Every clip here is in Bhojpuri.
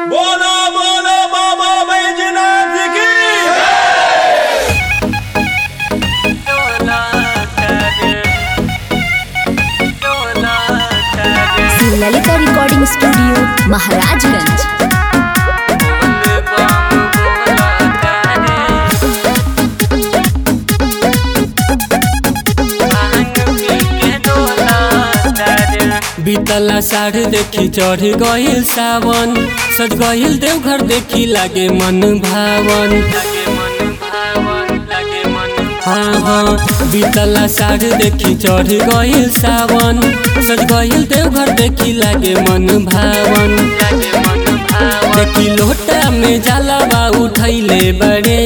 बोलो बोलो बाबा बैजनाथ की ललिता रिकॉर्डिंग स्टूडियो महाराजगंज बीतला साढ़ देखी चढ़ गइल सावन सज गइल देवघर देखी लागे मन भावन हाँ हाँ बीतला साढ़ देखी चढ़ गइल सावन सज गइल देवघर देखी लागे मन भावन देखी लोटा में जलावा उठैले बड़े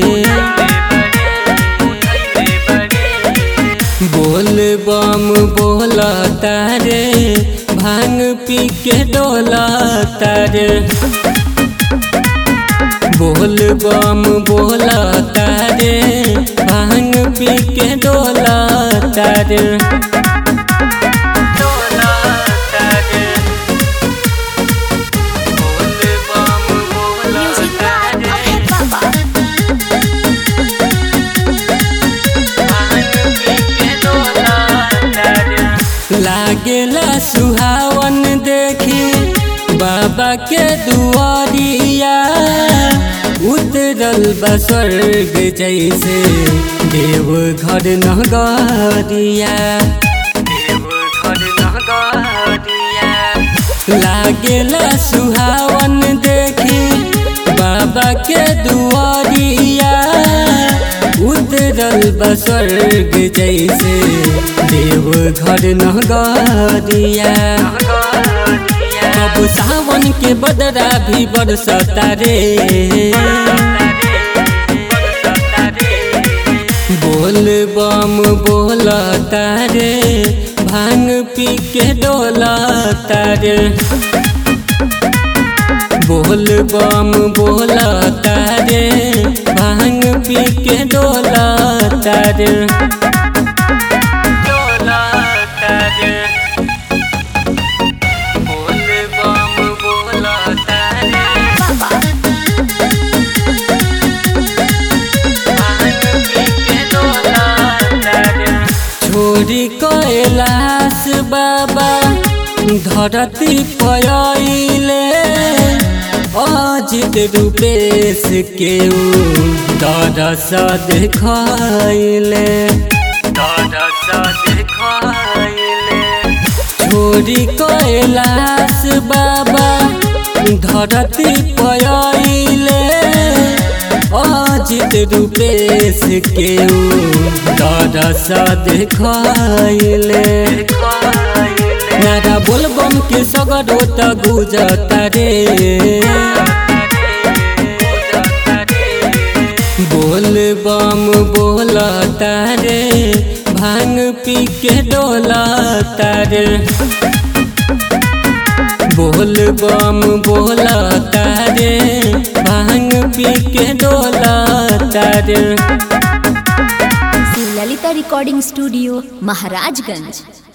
बोल बम बोला तारे भांग पी के डोला तारे बोल बम बोला तारे भांग पी के डोला तारे लागेला सुहावन देखी बाबा के दुआरिया उतरल बा स्वर्ग जैसे देव घर नगरिया लागेला सुहावन देखी बाबा के दुआरिया उतरल बा स्वर्ग जैसे देव घर नगरिया कब सावन के बदरा भी बरसता रे बोल बम बोलता रे भांग पी के डोलता रे बोल बम बोलता रे भांग पी के डोलता रे छोरी कैलाश बाबा धरती पयले अजित रूपेश के दरस देखले छोरी कैलाश बाबा धरती पयले अजित रूपेश के दरस देखले नारा बोलबम के सगरो त गुजता रे बोल बम बोलता रे भांग पी के डोलता रे बोल बम बोलता रे भांग पी के डोलता रे ललिता रिकॉर्डिंग स्टूडियो महाराजगंज